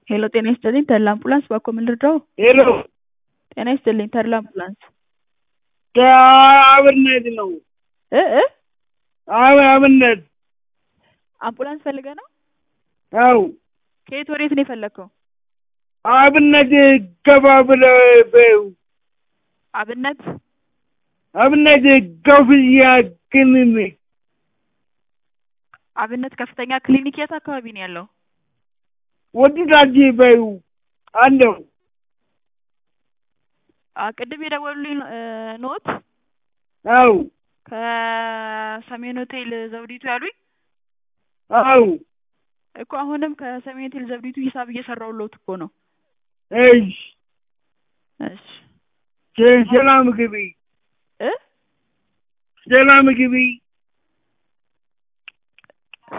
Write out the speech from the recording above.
ሄሎ ጤና ይስጥልኝ ተድላ አምቡላንስ ባክዎ ምን ልርዳዎ? ሄሎ ጤና ይስጥልኝ ተድላ አምቡላንስ ከአብነት ነው። እ እ አብ- አብነት አምቡላንስ ፈልገህ ነው? አው ከየት ወዴት ነው የፈለግከው? አብነት ገባ ብለው በይው አብነት አብነት ከፍያ ክሊኒክ አብነት ከፍተኛ ክሊኒክ የት አካባቢ ነው ያለው? ወደታች በይው አለው አ ቅድም የደወሉልኝ እ ኖት አው ከሰሜን ሆቴል ዘውዲቱ ያሉኝ አው እኮ አሁንም ከሰሜን ሆቴል ዘውዲቱ ሂሳብ እየሰራሁልዎት እኮ ነው። እሽ እሺ ሰ- ሰላም ግቢ እ ሰላም ግቢ